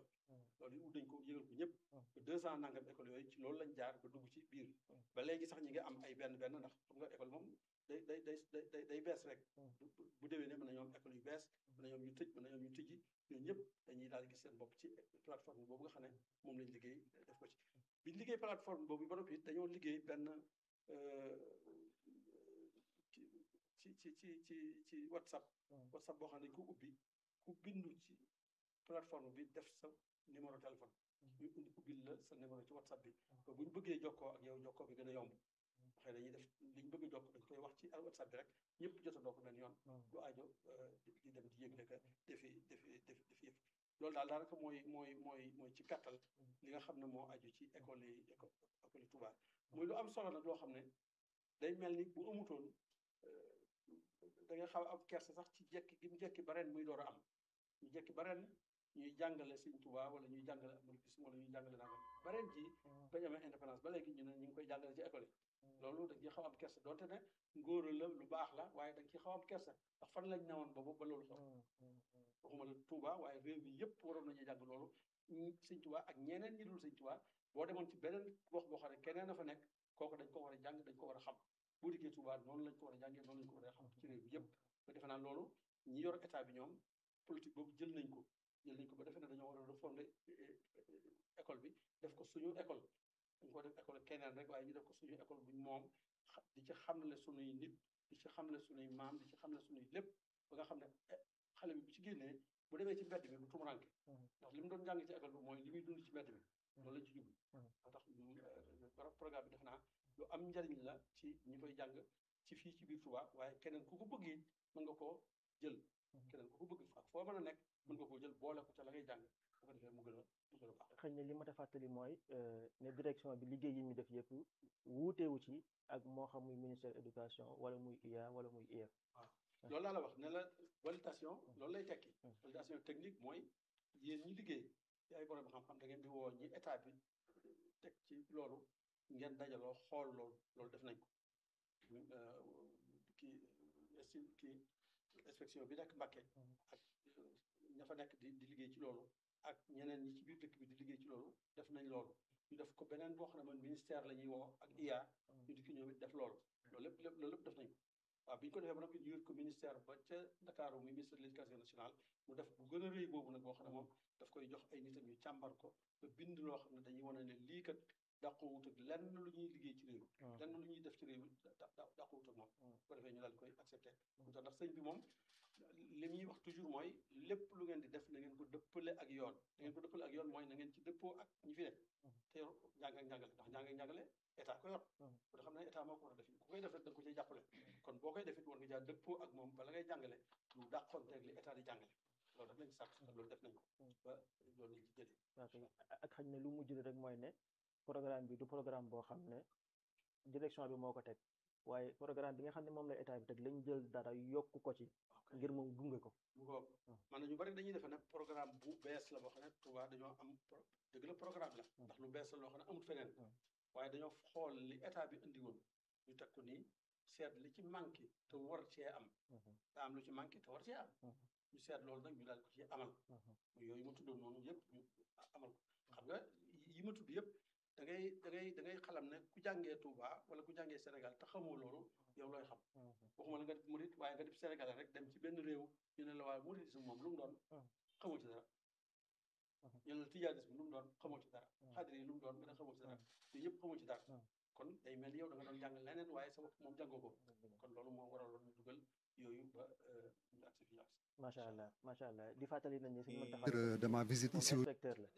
loolu ut nañ ko yëgal ko ñëpp ba deux cent nangam école yooyu ci loolu lañ jaar ba dugg ci biir ba léegi sax ñi nga am ay benn benn ndax xam nga école moom day day day day day bees rek bu déwee ne mën na ñoom école yu bees mën na ñoom ñu tëj mën na ñoom ñu tëjji ñooñu ñëpp dañuy daal gis seen bopp ci plateforme boobu nga xam ne moom lañ liggéey def ko ci biñ liggéey plateforme boobu ba noppi dañoo liggéey benn ci ci ci ci ci whatsapp whatsapp boo xam ne dañ ko ubbi ku bindu ci plateforme bi def sa numéro téléphone ñu indi ubbil la sa numéro ci whatsapp bi ba bu ñu bëggee jokkoo ak yow jokkoo bi gën a yomb xëy dañuy def liñ bëgg a jokk dañ koy wax ci whatsapp bi rek ñëpp jotandoo ko benn yoon du aajo di dem di yëgle ka defi defi def def yëf loolu daal daanaka mooy mooy mooy mooy ci gàttal li nga xam ne moo aju ci école yi école yi Touba muy lu am solo nag loo xam ne day mel ni bu amutoon da nga xaw am kersa sax ci jekki gi mu jekki ba ren muy door a am ñu jekki ba ren ñuy jàngale Sëñ Tuubaa wala ñuy jàngale américain wala ñuy jàngale nangam ba ren ji bañ amee indépendance ba léegi ñu ne ñu ngi koy jàngale ci école yi loolu dañ ciy xaw am kersa donte ne ngóora la lu baax la waaye dañ ciy xaw am kersa ndax fan lañ newoon boobu ba loolu xew waxuma la Touba waaye réew mi yëpp waroon nañu jàng loolu Sëñ Tuubaa ak ñeneen ñi dul Sëñ Tuubaa boo demoon ci beneen gox boo xam ne keneen a fa nekk kooku dañ ko war a jàng dañ ko war a xam boo dikkee Touba noonu lañ ko war a jàngee noonu lañ ko war a xam ci réew mi yëpp ba defe naa loolu ñi yor état bi ñoom politique boobu jël nañ ko jël nañ ko ba defe ne dañoo war a refonder école bi def ko suñu école dañ ko def école keneen rek waaye ñu def ko suñu école buñ moom di ci xamle suñuy nit di ci xamle suñuy maam di ci xamle suñuy lépp ba nga xam ne xale bi bu ci génnee bu demee ci mbedd bi du tumuranke ndax li mu doon jàng ci école bi mooy li muy dund ci mbedd bi loolu lañ ci jublu moo tax programme bi def naa lu am njariñ la ci ñi koy jàng ci fii ci biir Touba waaye keneen ku ko bëgg it mën nga koo jël keneen ku ko bëgg ak foo mën a nekk mën nga koo jël boole ko ca la ngay jàng bu ko defee mu gën a mu gën a baax xëy na li ma ta fàttali mooy ne direction bi liggéey yi ñu def yëpp wuuteewu ci ak moo xam muy ministère éducation wala muy IA wala muy IEF waaw loolu laa la wax ne la validation loolu lay tekki validation technique mooy yéen ñi liggéey ci ay borom xam-xam da ngeen di woo ñi état bi teg ci loolu ngeen dajaloo xool loolu loolu def nañ ko kii esti kii inspection bi nekk Mbàkke ak ña fa nekk di di liggéey ci loolu ak ñeneen ñi ci biir dëkk bi di liggéey ci loolu def nañ loolu ñu def ko beneen boo xam ne man ministère la ñuy woo ak IA ñu di ki ñoom it def loolu loolu lépp lépp loolu lépp def nañ ko waaw bi ñu ko defee ba noppi ñu yóbbu ko ministère ba ca Ndakaaru muy ministère de l'éducation nationale mu def bu gën a rëy boobu nag boo xam ne moom daf koy jox ay nitam ñu càmbar ko ba bind loo xam ne dañuy wane ne lii kat dàquwut ak lenn lu ñuy liggéey ci réew lenn lu ñuy def ci réew dàquwut ak moom bu ko defee ñu daal koy accepté mu tax ndax sëñ bi moom li muy wax toujours mooy lépp lu ngeen di def na ngeen ko dëppale ak yoon na ngeen ko dëppale ak yoon mooy na ngeen ci dëppoo ak ñi fi nekk te yor njàng ak njàngale ndax njàng ak njàngale état ko yor bu nga xam ne état moo ko war a def ku koy def rek da nga ko ciy jàppale kon boo koy defit war nga jaa dëppoo ak moom bala ngay jàngale lu dàqonteeg li état di jàngale loolu daf lañ sàkk loolu def nañ ko ba loolu lañ ci jëlee ak xañ ne lu mujj rek mooy ne programme bi du programme boo xam ne direction bi moo ko teg waaye programme bi nga xam ne moom la état bi teg lañ jël dara yokk ko ci ngir moom gunge ko bu ko man na ñu bari dañuy defe ne programme bu bees la boo xam ne Touba dañoo am dëgg la programme la ndax lu bees la loo xam ne amul feneen waaye dañoo xool li état bi indi woon ñu teg ko nii seet li ci manqué te war cee am te am lu ci manqué te war cee am ñu seet loolu nag ñu daal ko ci amal yooyu ma tuddoon noonu yëpp ñu amal ko xam nga yi ma tudd yëpp da ngay da ngay da ngay xalam ne ku jàngee Touba wala ku jàngee Sénégal te xamoo loolu yow looy xam waxuma la nga def murit waaye nga def Sénégal rek dem ci benn réew ñu ne la waaye muritisme moom lu mu doon xamoo ci dara ñu ne la tijaanisme lu mu doon xamoo ci dara xaadir yi lu mu doon nga ne xamoo ci dara yooyu yëpp xamoo ci dara kon day mel ni yow da nga doon jàng leneen waaye sa bopp moom jàngoo ko kon loolu moo waraloon ñu dugal yooyu ba ñu agsi fi macha allah macha allah di fàttali nañ ne suñu mën taxaw de ma visite ici inspecteur la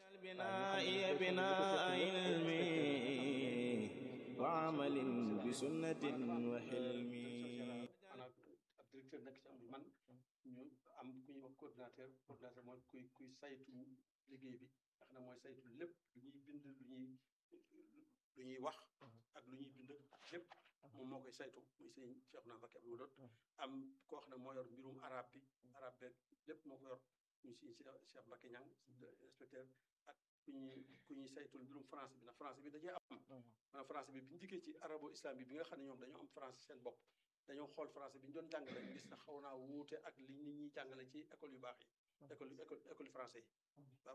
wa amalin bi sunnatin wa hilmi maanaam ab directeur nekk ci am man ñu am ku ñuy wax coordinateur coordinateur mooy kuy kuy saytu liggéey bi nga xam ne mooy saytu lépp lu ñuy bind lu ñuy lu ñuy wax ak lu ñuy bind lépp moom moo koy saytu muy sëñ Cheikh na Mbacké Abdou Doot am koo xam ne moo yor mbirum arab bi arab beeg lépp moo ko yor muy sëñ Cheikh Mbacké Ñang inspecteur ak ku ñuy ku ñuy saytul mbirum français bi ndax français bi dajee am maanaam français bi bi ñu dikkee ci arabo islam bi bi nga xam ne ñoom dañoo am français seen bopp dañoo xool français bi ñu doon jàngale gis na xaw naa wuute ak li nit ñi jàngale ci école yu baax yi école école école français yi